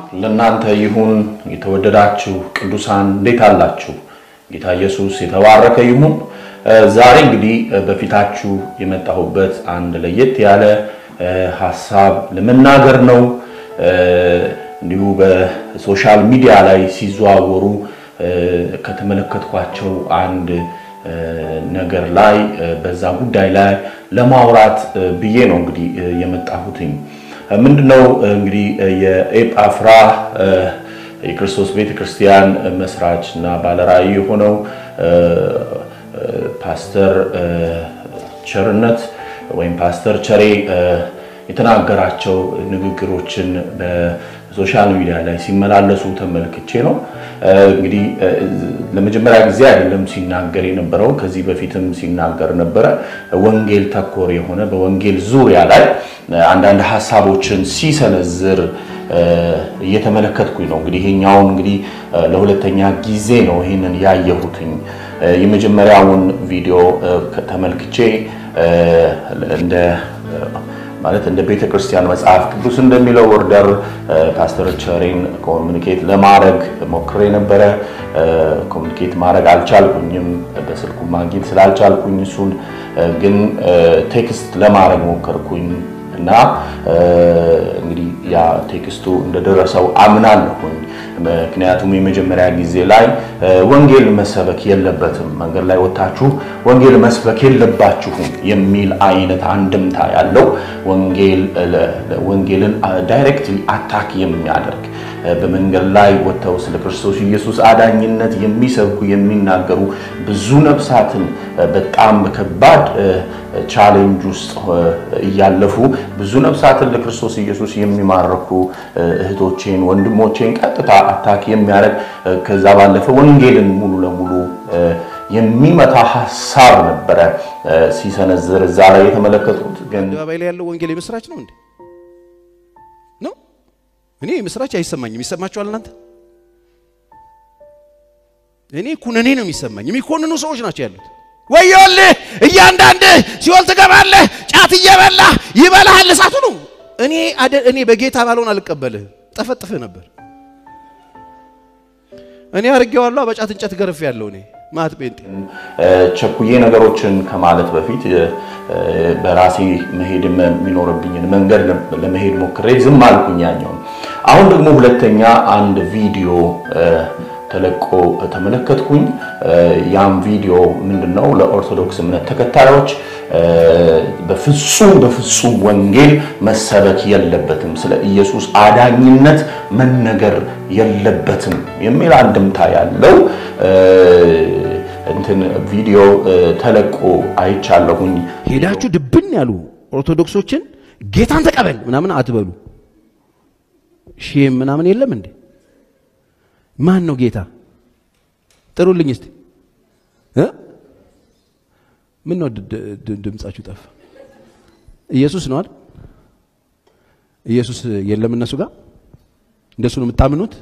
ለእናንተ ይሁን። የተወደዳችሁ ቅዱሳን እንዴት አላችሁ? ጌታ ኢየሱስ የተባረከ ይሁን። ዛሬ እንግዲህ በፊታችሁ የመጣሁበት አንድ ለየት ያለ ሀሳብ ለመናገር ነው። እንዲሁ በሶሻል ሚዲያ ላይ ሲዘዋወሩ ከተመለከትኳቸው አንድ ነገር ላይ በዛ ጉዳይ ላይ ለማውራት ብዬ ነው እንግዲህ የመጣሁትኝ። ምንድነው እንግዲህ የኤጳፍራ የክርስቶስ ቤተ ክርስቲያን መስራች እና ባለራዕይ የሆነው ፓስተር ቸርነት ወይም ፓስተር ቸሬ የተናገራቸው ንግግሮችን በሶሻል ሚዲያ ላይ ሲመላለሱ ተመልክቼ ነው። እንግዲህ ለመጀመሪያ ጊዜ አይደለም ሲናገር የነበረው፣ ከዚህ በፊትም ሲናገር ነበረ። ወንጌል ተኮር የሆነ በወንጌል ዙሪያ ላይ አንዳንድ ሀሳቦችን ሲሰነዝር እየተመለከትኩኝ ነው። እንግዲህ ይሄኛውን እንግዲህ ለሁለተኛ ጊዜ ነው ይህንን ያየሁትኝ። የመጀመሪያውን ቪዲዮ ተመልክቼ እንደ ማለት እንደ ቤተ ክርስቲያን መጽሐፍ ቅዱስ እንደሚለው ኦርደር ፓስተር ቸሬን ኮሚኒኬት ለማድረግ ሞክሬ ነበረ። ኮሚኒኬት ማድረግ አልቻልኩኝም፣ በስልኩ ማግኘት ስላልቻልኩኝ እሱን ግን ቴክስት ለማድረግ ሞከርኩኝ እና እንግዲህ ያ ቴክስቱ እንደደረሰው አምናለሁኝ። ምክንያቱም የመጀመሪያ ጊዜ ላይ ወንጌል መሰበክ የለበትም መንገድ ላይ ወጥታችሁ ወንጌል መስበክ የለባችሁም የሚል አይነት አንድምታ ያለው ወንጌልን ዳይሬክትሊ አታክ የሚያደርግ በመንገድ ላይ ወጥተው ስለ ክርስቶስ ኢየሱስ አዳኝነት የሚሰብኩ የሚናገሩ ብዙ ነፍሳትን በጣም በከባድ ቻሌንጅ ውስጥ እያለፉ ብዙ ነፍሳትን ለክርስቶስ ኢየሱስ የሚማርኩ እህቶቼን ወንድሞቼን ቀጥታ አታክ የሚያደርግ ከዛ ባለፈ ወንጌልን ሙሉ ለሙሉ የሚመታ ሀሳብ ነበረ ሲሰነዝር እዛ ላይ የተመለከቱት። ግን አደባባይ ላይ ያለው ወንጌል የምስራች ነው እንዴ? ነው እኔ የምስራች አይሰማኝም። ይሰማችኋል እናንተ? እኔ ኩነኔ ነው የሚሰማኝ። የሚኮንኑ ሰዎች ናቸው ያሉት። ወዮልህ እያንዳንድህ ሲኦል ትገባለህ፣ ጫት እየበላህ ይበላሃል እሳቱ ነው። እኔ እኔ በጌታ ባልሆን አልቀበልህ፣ ጠፈጥፍህ ነበር። እኔ አድርጌዋለሁ፣ በጫት እንጨት ገርፍ ያለው እኔ ማት ጴንጤ ቸኩዬ ነገሮችን ከማለት በፊት በራሴ መሄድ የሚኖርብኝን መንገድ ለመሄድ ሞክሬ ዝም አልኩኝ ያኛውን። አሁን ደግሞ ሁለተኛ አንድ ቪዲዮ ተለቆ ተመለከትኩኝ። ያም ቪዲዮ ምንድነው? ለኦርቶዶክስ እምነት ተከታዮች በፍጹም በፍጹም ወንጌል መሰበክ የለበትም፣ ስለ ኢየሱስ አዳኝነት መነገር የለበትም የሚል አንድምታ ያለው እንትን ቪዲዮ ተለቆ አይቻለሁኝ። ሄዳችሁ ድብን ያሉ ኦርቶዶክሶችን ጌታን ተቀበል ምናምን አትበሉ። ሼም ምናምን የለም እንዴ? ማን ነው ጌታ? ጥሩልኝ እስቲ። ምን ነው ድምጻችሁ ጠፋ? ኢየሱስ ነው አይደል? ኢየሱስ የለም እነሱ ጋር እንደሱ ነው የምታምኑት?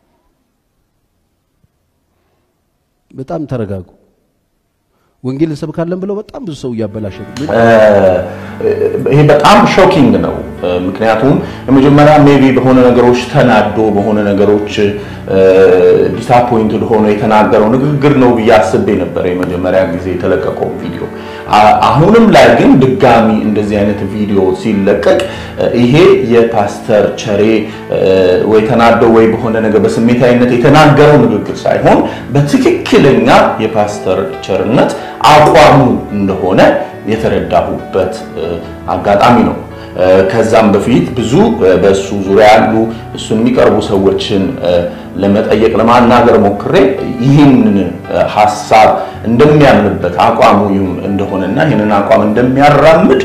በጣም ተረጋጉ። ወንጌል እንሰብካለን ብለው በጣም ብዙ ሰው እያበላሸ ነው። ይሄ በጣም ሾኪንግ ነው። ምክንያቱም የመጀመሪያ ሜቢ በሆነ ነገሮች ተናዶ በሆነ ነገሮች ዲስአፖይንትድ ሆኖ የተናገረው ንግግር ነው ብዬ አስቤ ነበር የመጀመሪያ ጊዜ የተለቀቀው ቪዲዮ። አሁንም ላይ ግን ድጋሚ እንደዚህ አይነት ቪዲዮ ሲለቀቅ ይሄ የፓስተር ቸሬ ወይ ተናዶ ወይ በሆነ ነገር በስሜታዊነት የተናገረው ንግግር ሳይሆን በትክክለኛ የፓስተር ቸርነት አቋሙ እንደሆነ የተረዳሁበት አጋጣሚ ነው። ከዛም በፊት ብዙ በእሱ ዙሪያ ያሉ እሱን የሚቀርቡ ሰዎችን ለመጠየቅ ለማናገር ሞክሬ ይህንን ሀሳብ እንደሚያምንበት አቋሙ እንደሆነና ይህንን አቋም እንደሚያራምድ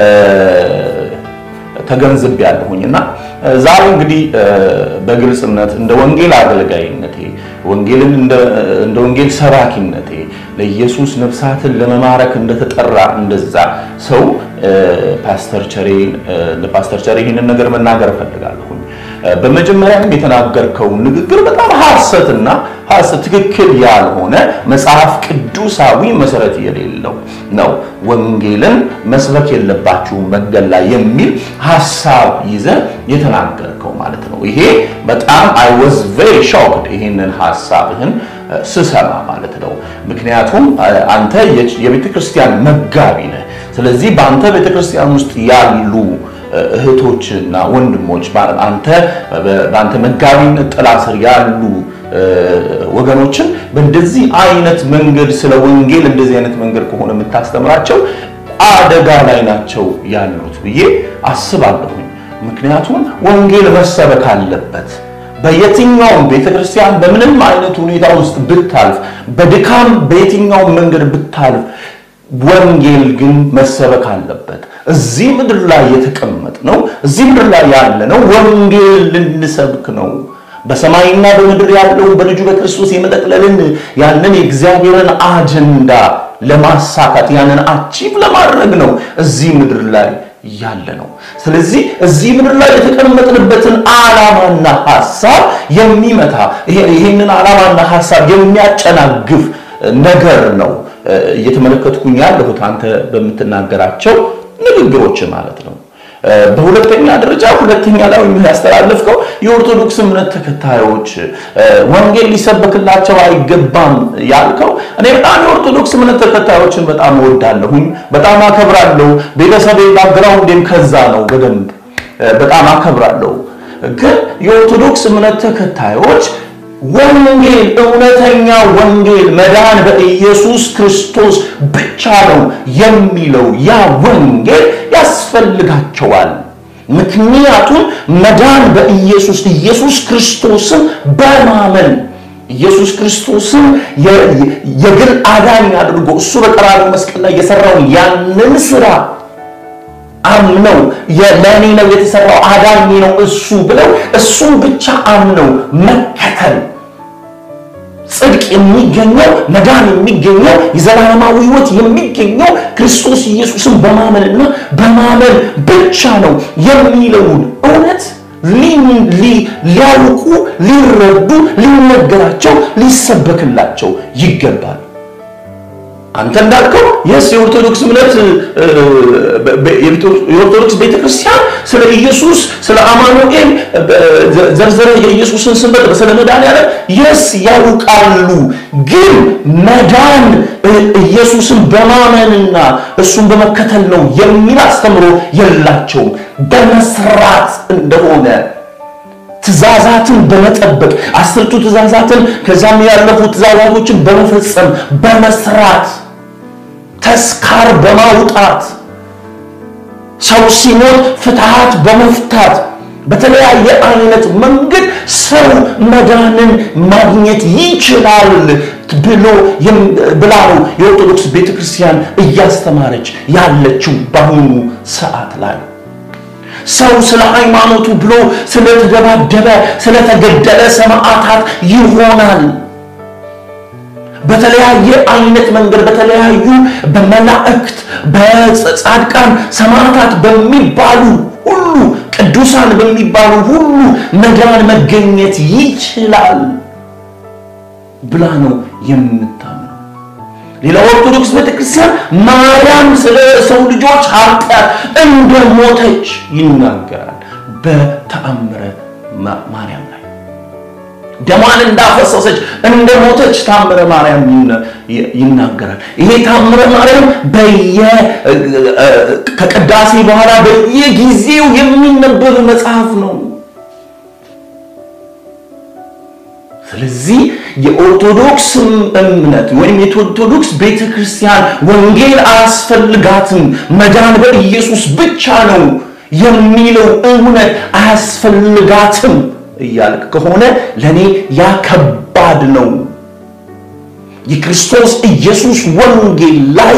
ተገንዝብ ያለሁኝ እና ዛሬ እንግዲህ በግልጽነት እንደ ወንጌል አገልጋይነቴ ወንጌልን እንደ ወንጌል ሰባኪነቴ ለኢየሱስ ነፍሳትን ለመማረክ እንደተጠራ እንደዛ ሰው ፓስተር ቸሬ ለፓስተር ቸሬ ይህንን ነገር መናገር እፈልጋለሁኝ። በመጀመሪያም የተናገርከው ንግግር በጣም ሐሰትና ሐሰት ትክክል ያልሆነ መጽሐፍ ቅዱሳዊ መሰረት የሌለው ነው ወንጌልን መስበክ የለባችሁም መንገድ ላይ የሚል ሀሳብ ይዘህ የተናገርከው ማለት ነው። ይሄ በጣም አይ ዋዝ ቬሪ ሾክድ ይሄንን ሀሳብህን ስሰማ ማለት ነው። ምክንያቱም አንተ የቤተ ክርስቲያን መጋቢ ነህ። ስለዚህ በአንተ ቤተ ክርስቲያን ውስጥ ያሉ እህቶችና ወንድሞች አንተ በአንተ መጋቢነት ጥላ ስር ያሉ ወገኖችን በእንደዚህ አይነት መንገድ ስለ ወንጌል እንደዚህ አይነት መንገድ ከሆነ የምታስተምራቸው አደጋ ላይ ናቸው ያሉት ብዬ አስባለሁኝ። ምክንያቱም ወንጌል መሰበክ አለበት። በየትኛውም ቤተክርስቲያን በምንም አይነት ሁኔታ ውስጥ ብታልፍ፣ በድካም በየትኛውም መንገድ ብታልፍ ወንጌል ግን መሰበክ አለበት። እዚህ ምድር ላይ የተቀመጥ ነው፣ እዚህ ምድር ላይ ያለ ነው ወንጌል ልንሰብክ ነው። በሰማይና በምድር ያለውን በልጁ በክርስቶስ የመጠቅለልን ያንን የእግዚአብሔርን አጀንዳ ለማሳካት ያንን አቺቭ ለማድረግ ነው እዚህ ምድር ላይ ያለ ነው። ስለዚህ እዚህ ምድር ላይ የተቀመጥንበትን ዓላማና ሐሳብ የሚመታ ይህንን ዓላማና ሐሳብ የሚያጨናግፍ ነገር ነው እየተመለከትኩኝ ያለሁት አንተ በምትናገራቸው ንግግሮች ማለት ነው። በሁለተኛ ደረጃ ሁለተኛ ላይ ያስተላለፍከው የኦርቶዶክስ እምነት ተከታዮች ወንጌል ሊሰበክላቸው አይገባም ያልከው፣ እኔ በጣም የኦርቶዶክስ እምነት ተከታዮችን በጣም እወዳለሁኝ፣ በጣም አከብራለሁ። ቤተሰቤ ባግራውንዴም ከዛ ነው። በደንብ በጣም አከብራለሁ። ግን የኦርቶዶክስ እምነት ተከታዮች ወንጌል እውነተኛ ወንጌል መዳን በኢየሱስ ክርስቶስ ብቻ ነው የሚለው ያ ወንጌል ያስፈልጋቸዋል። ምክንያቱም መዳን በኢየሱስ ኢየሱስ ክርስቶስን በማመን ኢየሱስ ክርስቶስን የግል አዳኝ አድርጎ እሱ በቀራንዮ መስቀል ላይ የሰራውን ያንን ስራ አምነው ለእኔ ነው የተሰራው አዳኝ ነው እሱ ብለው እሱን ብቻ አምነው መከተል ጽድቅ የሚገኘው መዳን የሚገኘው የዘላለማዊ ሕይወት የሚገኘው ክርስቶስ ኢየሱስን በማመንና በማመን ብቻ ነው የሚለውን እውነት ሊያውቁ፣ ሊረዱ፣ ሊነገራቸው፣ ሊሰበክላቸው ይገባል። አንተ እንዳልከው የስ የኦርቶዶክስ እምነት የኦርቶዶክስ ቤተክርስቲያን ስለ ኢየሱስ ስለ አማኑኤል ዘርዘረ የኢየሱስን ስም ስለ መድኃኒዓለም የስ ያውቃሉ። ግን መዳን ኢየሱስን በማመንና እሱን በመከተል ነው የሚል አስተምሮ የላቸውም። በመስራት እንደሆነ ትእዛዛትን በመጠበቅ አስርቱ ትእዛዛትን ከዛም ያለፉ ትእዛዛቶችን በመፈጸም በመስራት ተስካር በማውጣት ሰው ሲሞት ፍትሃት በመፍታት በተለያየ አይነት መንገድ ሰው መዳንን ማግኘት ይችላል ብሎ ብላ ነው የኦርቶዶክስ ቤተክርስቲያን እያስተማረች ያለችው በአሁኑ ሰዓት ላይ። ሰው ስለ ሃይማኖቱ ብሎ ስለተደባደበ ስለተገደለ ሰማዕታት ይሆናል። በተለያየ አይነት መንገድ በተለያዩ በመላእክት በጻድቃን ሰማዕታት በሚባሉ ሁሉ ቅዱሳን በሚባሉ ሁሉ መዳን መገኘት ይችላል ብላ ነው የምታምነው። ሌላ ኦርቶዶክስ ቤተክርስቲያን ማርያም ስለ ሰው ልጆች ኃጢአት እንደሞተች ይናገራል። በተአምረ ማርያም ላይ ደሟን እንዳፈሰሰች እንደሞተች ታምረ ማርያም ይናገራል። ይሄ ታምረ ማርያም በየ ከቅዳሴ በኋላ በየጊዜው የሚነበብ መጽሐፍ ነው። ስለዚህ የኦርቶዶክስ እምነት ወይም የኦርቶዶክስ ቤተክርስቲያን ወንጌል አያስፈልጋትም፣ መዳን በኢየሱስ ብቻ ነው የሚለው እውነት አያስፈልጋትም እያልክ ከሆነ ለእኔ ያ ከባድ ነው። የክርስቶስ ኢየሱስ ወንጌል ላይ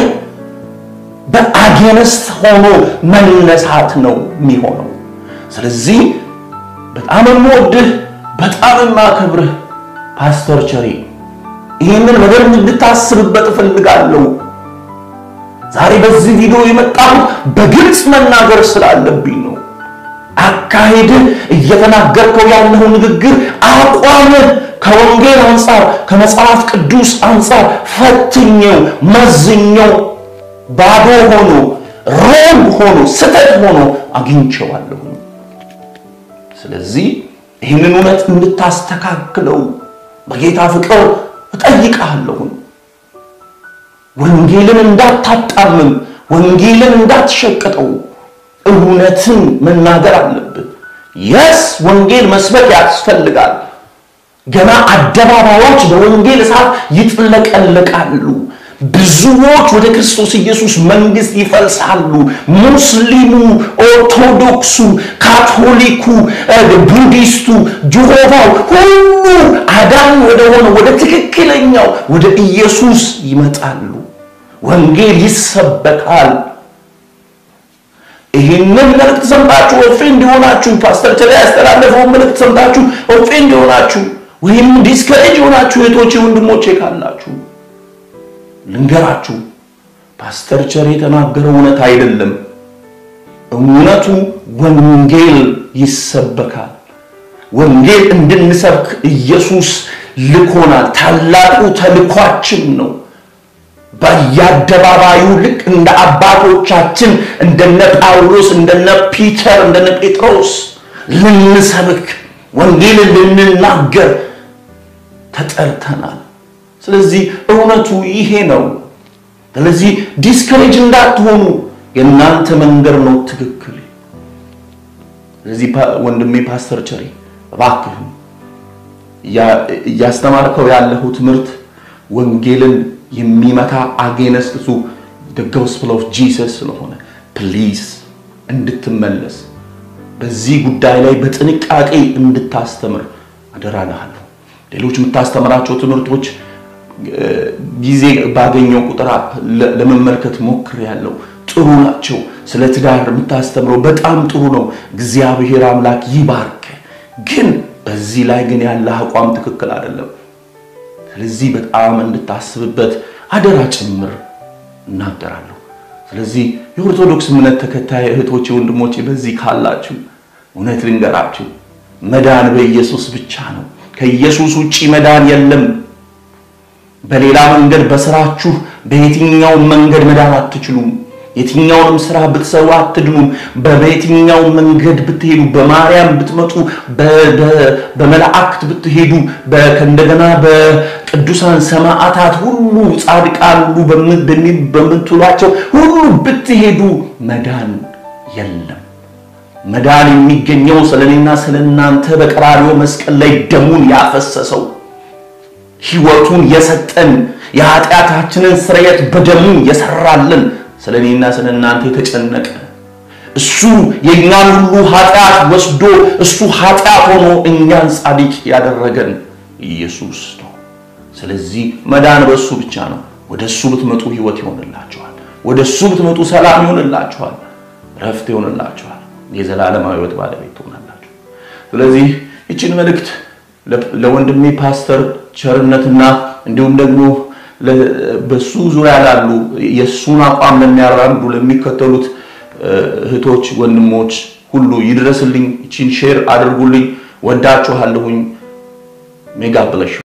በአጌነስት ሆኖ መነሳት ነው የሚሆነው። ስለዚህ በጣም የምወድህ በጣም የማከብርህ ፓስተር ቸሬ ይህንን በደንብ እንድታስብበት እፈልጋለሁ። ዛሬ በዚህ ቪዲዮ የመጣሁት በግልጽ መናገር ስላለብኝ ነው። አካሄድህ እየተናገርከው ያለው ንግግር አቋምህ ከወንጌል አንጻር ከመጽሐፍ ቅዱስ አንጻር ፈትኘው መዝኘው ባዶ ሆኖ ሮንግ ሆኖ ስተት ሆኖ አግኝቼዋለሁ። ስለዚህ ይህንን እውነት እንድታስተካክለው በጌታ ፍቅር እጠይቅሃለሁ። ወንጌልን እንዳታጣምም፣ ወንጌልን እንዳትሸቅጠው፣ እውነትን መናገር አለብን። የስ ወንጌል መስበክ ያስፈልጋል። ገና አደባባዮች በወንጌል እሳት ይጥለቀለቃሉ። ብዙዎች ወደ ክርስቶስ ኢየሱስ መንግስት ይፈልሳሉ። ሙስሊሙ፣ ኦርቶዶክሱ፣ ካቶሊኩ፣ ቡዲስቱ፣ ጆሆቫው ሁሉ አዳኝ ወደሆነ ወደ ትክክለኛው ወደ ኢየሱስ ይመጣሉ። ወንጌል ይሰበካል። ይህንን መልእክት ሰምታችሁ ኦፌንድ የሆናችሁ ፓስተር ቸር ያስተላለፈውን መልእክት ሰምታችሁ ኦፌንድ የሆናችሁ ወይም ዲስከሬጅ የሆናችሁ እህቶቼ ወንድሞቼ ካላችሁ ልንገራችሁ፣ ፓስተር ቸር የተናገረው እውነት አይደለም። እውነቱ ወንጌል ይሰበካል። ወንጌል እንድንሰብክ ኢየሱስ ልኮናል። ታላቁ ተልኳችን ነው። በየአደባባዩ ልክ እንደ አባቶቻችን እንደነ ጳውሎስ፣ እንደነ ፒተር፣ እንደነ ጴጥሮስ ልንሰብክ ወንጌልን ልንናገር ተጠርተናል። ስለዚህ እውነቱ ይሄ ነው። ስለዚህ ዲስከሬጅ እንዳትሆኑ የእናንተ መንገድ ነው ትክክል። ስለዚህ ወንድሜ ፓስተር ቸሬ እባክህን እያስተማርከው ያለኸው ትምህርት ወንጌልን የሚመታ አጌነስት ቱ ጎስፕል ኦፍ ጂሰስ ስለሆነ ፕሊዝ እንድትመለስ በዚህ ጉዳይ ላይ በጥንቃቄ እንድታስተምር አደራልሃለሁ። ሌሎች የምታስተምራቸው ትምህርቶች ጊዜ ባገኘው ቁጥር ለመመልከት ሞክሬያለሁ። ጥሩ ናቸው። ስለ ትዳር የምታስተምረው በጣም ጥሩ ነው። እግዚአብሔር አምላክ ይባርክ። ግን በዚህ ላይ ግን ያለህ አቋም ትክክል አይደለም። ስለዚህ በጣም እንድታስብበት አደራ ጭምር እናገራለሁ። ስለዚህ የኦርቶዶክስ እምነት ተከታይ እህቶቼ፣ ወንድሞቼ በዚህ ካላችሁ እውነት ልንገራችሁ፣ መዳን በኢየሱስ ብቻ ነው። ከኢየሱስ ውጪ መዳን የለም። በሌላ መንገድ በስራችሁ በየትኛውም መንገድ መዳን አትችሉም። የትኛውንም ስራ ብትሰሩ አትድኑም። በየትኛው መንገድ ብትሄዱ፣ በማርያም ብትመጡ፣ በመላእክት ብትሄዱ፣ እንደገና በቅዱሳን ሰማዕታት ሁሉ ጻድቃን ሁሉ በምትሏቸው ሁሉ ብትሄዱ መዳን የለም። መዳን የሚገኘው ስለ እኔና ስለ እናንተ በቀራንዮ መስቀል ላይ ደሙን ያፈሰሰው ሕይወቱን የሰጠን የኃጢአታችንን ስርየት በደሙ የሰራልን ስለ እኔና ስለ እናንተ የተጨነቀ እሱ የእኛን ሁሉ ኃጢአት ወስዶ እሱ ኃጢአት ሆኖ እኛን ጻድቅ ያደረገን ኢየሱስ ነው። ስለዚህ መዳን በእሱ ብቻ ነው። ወደ እሱ ብትመጡ ሕይወት ይሆንላችኋል። ወደ እሱ ብትመጡ ሰላም ይሆንላችኋል፣ ረፍት ይሆንላችኋል፣ የዘላለማዊ ሕይወት ባለቤት ትሆናላችሁ። ስለዚህ ይችን መልእክት ለወንድሜ ፓስተር ቸርነትና እንዲሁም ደግሞ በሱ ዙሪያ ላሉ የእሱን አቋም ለሚያራምዱ ለሚከተሉት እህቶች፣ ወንድሞች ሁሉ ይድረስልኝ። ይችን ሼር አድርጉልኝ። ወዳችኋለሁኝ። ሜጋ ብለሽ